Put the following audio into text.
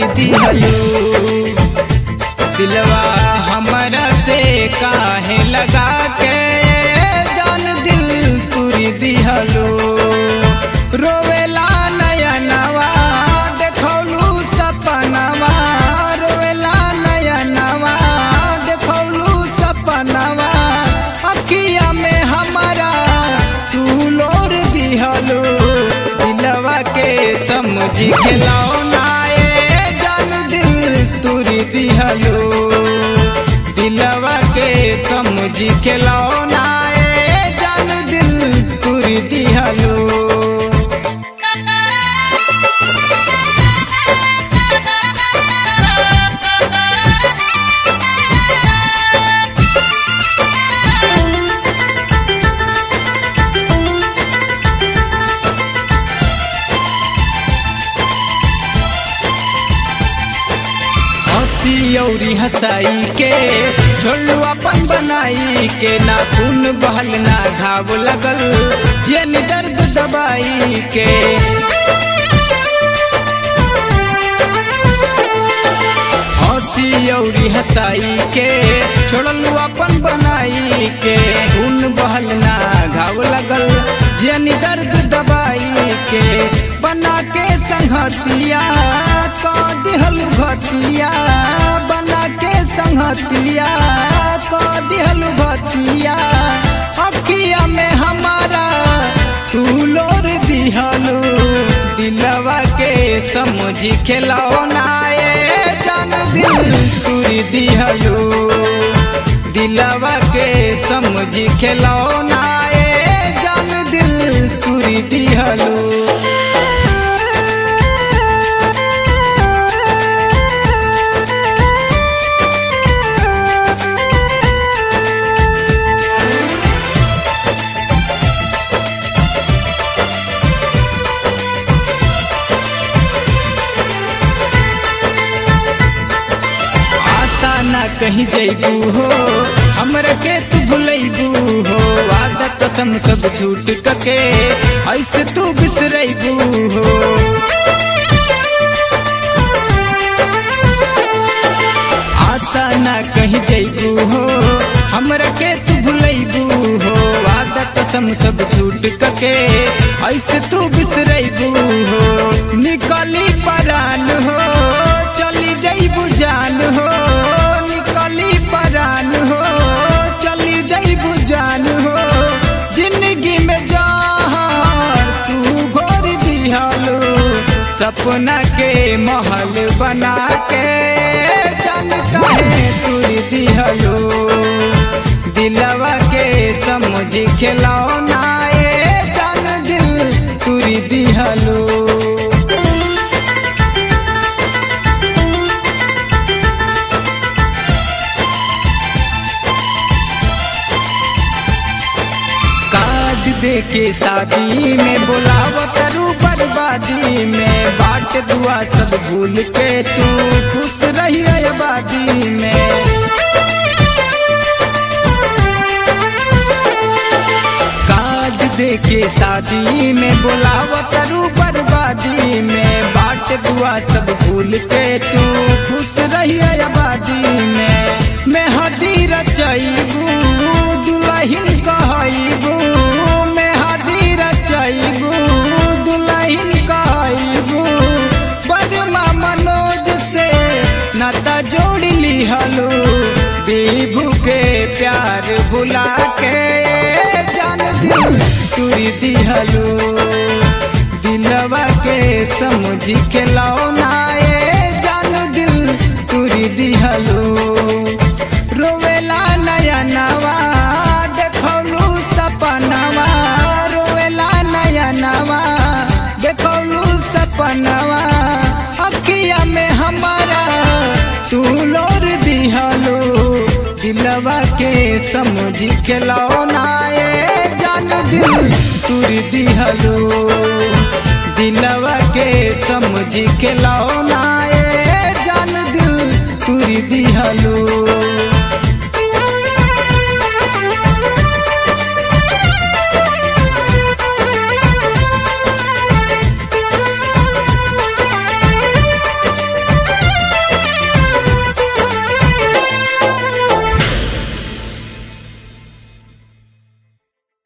दिहलू दिलवा हमरा से काहे लगा के जान दिल तुरी दिहलू रोवेला नयनवा देखौलू सपनवा रोवेला नयनवा देखौलू सपनवा अखिया में हमारा तू लोर दिहलू दिलवा के समझी खिलौना ए जान दिल तुरी दिहलू दिलवा के समझी खिलौना ए जान दिल तुरी दिहलू हंसी औरी हंसाई के छोड़ू अपन बनाई के ना खून बहल ना घाव लगल जेन दर्द दबाई के हंसी औरी हंसाई के छोड़लू अपन बनाई के खून बहल ना घाव लगल जेन दर्द दबाई के बना के संगतिया क दिहल भतिया बना के संगतिया क दिहल भतिया अखिया में हमारा तू लोर दिहलू दिलवा के समझी खिलौना ए जान दिल तुरी दिहलू दिलवा के समझी खिलौना ए जान दिल तुरी दिहलू आशा ना कहीं जैबू हो हमरा के तू भुलैबू हो वादा कसम सब झूठ कके ऐसे तू बिसरैबू हो आशा ना कहीं जैबू हो हमरा के तू भुलैबू हो वादा कसम सब झूठ कके ऐसे तू बिसरैबू हो निकली परान हो चली जैबू जान हो निकली परान हो चली जैबू जान हो जिंदगी में जहर तू घोर दिहलो सपना के महल बना के जान कहे तुर दिहलो दिलवा के समझ खिलौना ए जान दिल तुरी दिहलो कार्ड दे के शादी में बोलावत रू बर्बादी में बाट दुआ सब भूल के तू खुश रही आबादी में कार्ड दे के शादी में बोलावत रू बर्बादी में बाट दुआ सब भूल के तू खुश रही आबादी में मैं हदी रचैबू दुलहिन कहैबू मैं हदी रचैबू दुलहिन कहैबू बरमा मनोज से नाता जोड़ लिहलो बीभू के प्यार भुला के जान दिल तुरी दिहलो दिलवा के समझी खिलौना ए जान दिल तुरी दिहलो रोवेला नयनवा देखौलू सपनवा रोवेला नयनवा देखौलू सपनवा अखिया में हमारा तू लोर दिहलो दिलवा के समझी खिलौना ए जान दिल तुर दिहलो दिलवा के समझी खिलौना